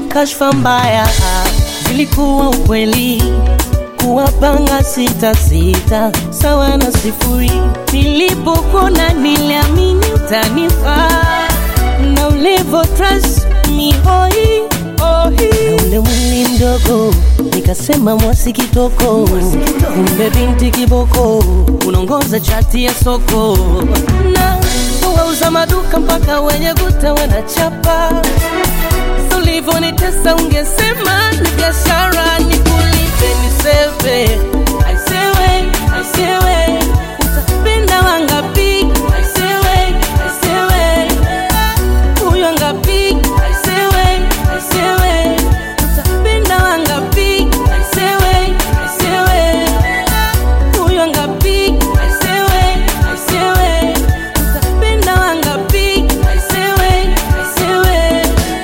kashfa mbaya zilikuwa ukweli kuwapanga sita sita sawa na sifuri. Nilipokona niliamini utanifaa na ulivo trust me hoi ohi, na ule mwili mdogo nikasema mwasi kitoko, kumbe binti kiboko unaongoza chati ya soko na wauza maduka mpaka wenye guta wanachapa ulivyonitesa ungesema ni biashara nikulipe niseve aisewe aisewe utapenda wangapi aisewe aisewe huyo ngapi aisewe aisewe utapenda wangapi aisewe aisewe huyo ngapi aisewe aisewe utapenda wangapi aisewe aisewe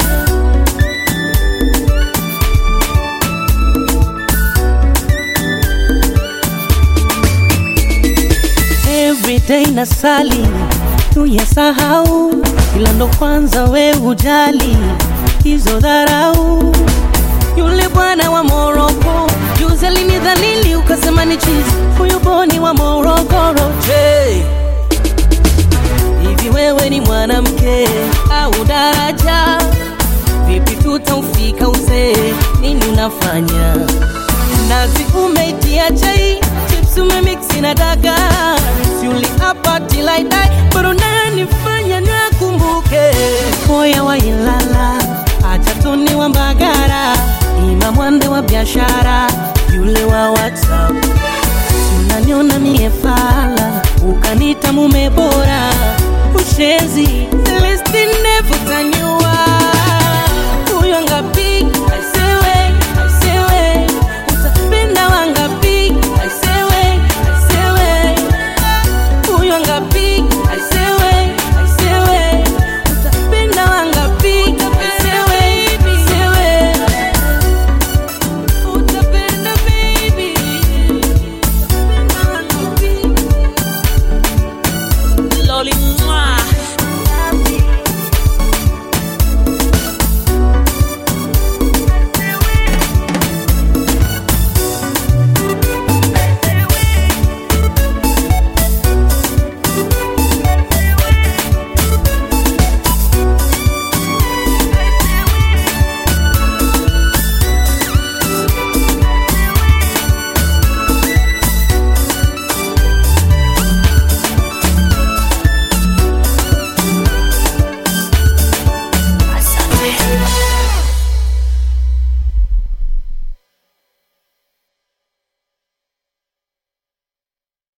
everyday na sali tuyasahau, ila ndo kwanza we ujali hizo dharau. Yule bwana wa Moroko juzi alinidhalili, ukasema ni chizi, huyu boni wa Morogoro. Je, hivi wewe ni mwanamke au daraja? Vipi tutaufika uzee? Nini unafanya? Nazi umeitia chai, chips umemiksi na dagaa, si uliapa till I die, bado unanifanya nakumbuke. Moya wa Ilala, acha tuni wa Mbagara, ima mwande wa biashara, yule wa WhatsApp unaniona mie fala, ukanita mume bora, ushenzi Celestine Vutanyo